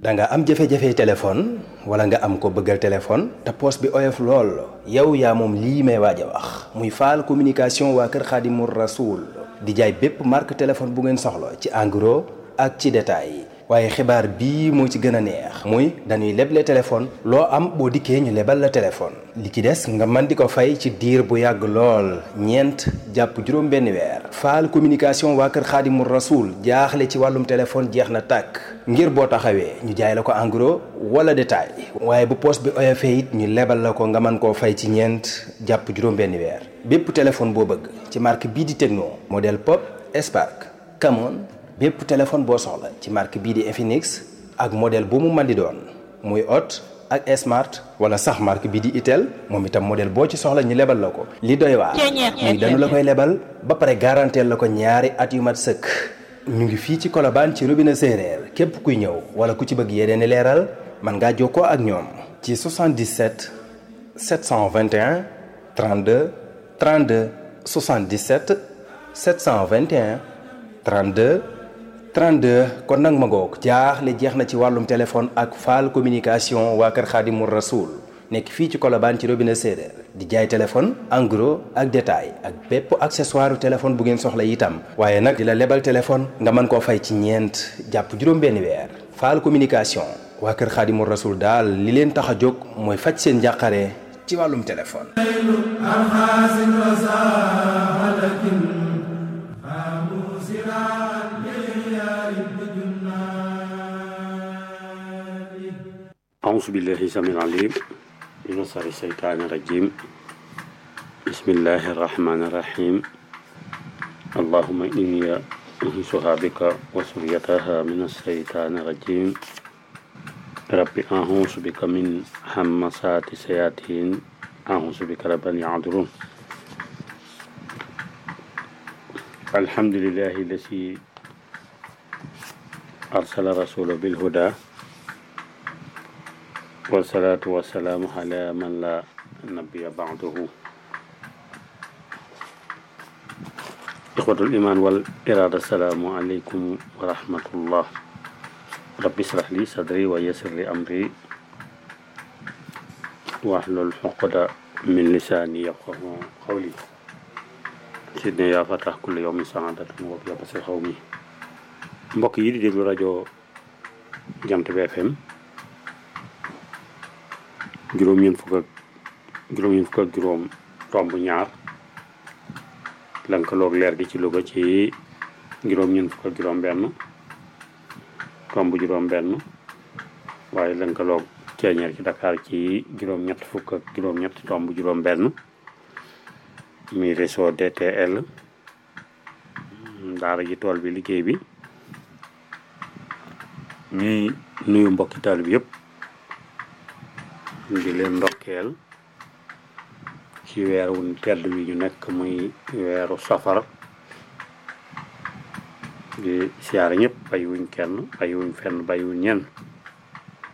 da nga am jafe-jafe téléphone wala nga am ko bëggal téléphone te poos bi oyof lool yow yaa moom lii may waaj a wax muy faal communication waa kër Xaadimu Rasuul di jaay bépp marque téléphone bu ngeen soxla ci en gros ak ci détail waaye xibaar bii moo ci gën a neex muy dañuy leble téléphone loo am boo dikkee ñu lebal la téléphone li ci des nga mën di ko fay ci diir bu yàgg lool ñeent jàpp juróom benn weer faal communication waa kër xaadimu rasuul jaaxle ci wàllum téléphone jeex na tàkk ngir boo taxawee ñu jaay la ko en gros wala détail waaye bu poos bi oyofee it ñu lebal la ko nga mën koo fay ci ñeent jàpp juróom benn weer bépp téléphone boo bëgg ci marque bii di Tecno modèle Pop Spark Camon bépp téléphone boo soxla ci marque bii di Infinix ak modèle bu mu mën di doon muy Hot ak Smart wala sax marque bii di Itel moom itam modèle boo ci soxla ñu lebal la ko. li doy waar muy dañu la koy lebal ba pare garanteel la ko ñaari at yu mat sëkk. ñu ngi fii ci Colobane ci robinet séeréer képp kuy ñëw wala ku ci bëgg yeneen i leeral mën ngaa jokkoo ak ñoom. ci 77 721 32 32 77 721 32. 32 kon nag ma ngoog jaaxle jeex na ci wàllum téléphone ak faal communication waa kër Xaadimu Rasuul nekk fii ci Colobane ci robinet séeréer di jaay téléphone en gros ak détail ak bépp accessoire téléphone bu ngeen soxla itam waaye nag di la lebal téléphone nga mën koo fay ci ñeent jàpp juróom-benn weer faal communication waa kër Xaadimu Rasuul daal li leen tax a jóg mooy faj seen njàqare ci wàllum téléphone أعوذ بالله السميع العليم من شر الشيطان الرجيم بسم الله الرحمن الرحيم اللهم إني أنسها بك وسريتها من الشيطان الرجيم رب أعوذ بك من همسات الشياطين أعوذ بك رب أن يعذرون الحمد لله الذي أرسل رسوله بالهدى والصلاة والسلام على من لا نبي بعده إخوة الإيمان والإرادة السلام عليكم ورحمة الله رب اشرح لي صدري ويسر لي أمري واحلل عقدة من لساني يفقه قولي سيدنا يا فتح كل يوم سعادة وبيابس قومي mbokk yi di déglu rajo Jant bi FM juróom-ñeent fukk ak juróom-ñeent fukk ak juróom tomb ñaar lënkaloog leer gi ci Louga ci juróom-ñeent fukk ak juróom-benn tomb juróom-benn waaye lënkaloog ceeñeer ci Dakar ci juróom-ñett fukk ak juróom-ñett tomb juróom-benn muy réseau DTL daara ji tool bi liggéey bi ñuy nuyu mbokki taal bi yëpp. di leen ndokkeel ci weeru tedd wi ñu nekk muy weeru safar di siyaare ñëpp bàyyiwuñ kenn bàyyiwuñ fenn bàyyiwuñ ñenn